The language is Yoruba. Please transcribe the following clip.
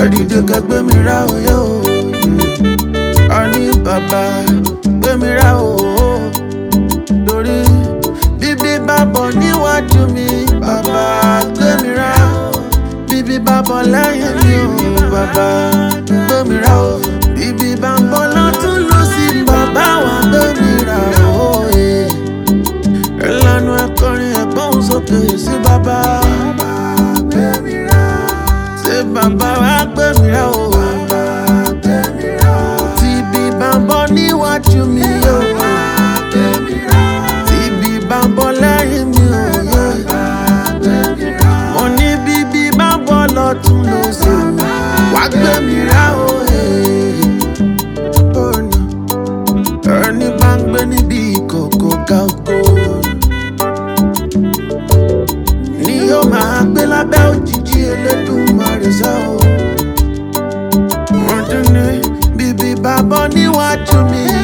ẹ̀dìdè kẹgbẹ́ mi rá òye o a ní bàbá gbé mi rá o torí bíbí bá bọ̀ níwájú mi bàbá gbé mi rá bíbí bá bọ̀ lẹ́yìn mi o bàbá gbé mi rá o bíbí bá ń bọ̀ lọ́tún lọ́sí bàbá wa gbé mi rá o ìlànà ẹ̀kọrin ẹ̀gbọ́n sókè sí bàbá gbé mi rá ṣé bàbá wa gbé mi rá o tí ibi bá ń bọ̀ níwájú mi o tí ibi bá ń bọ̀ lẹ́yìn mi o mo ní bíbí bá ń bọ̀ lọ́tún lọ́sí wá gbé mi rá o. ẹni bá ń gbé níbi ìkọ̀kọ̀ ga oko ni yóò máa gbé lábẹ́ òjijì Elédùmarè sá o. wọ́n tún ní bíbí bá bọ́ níwájú mi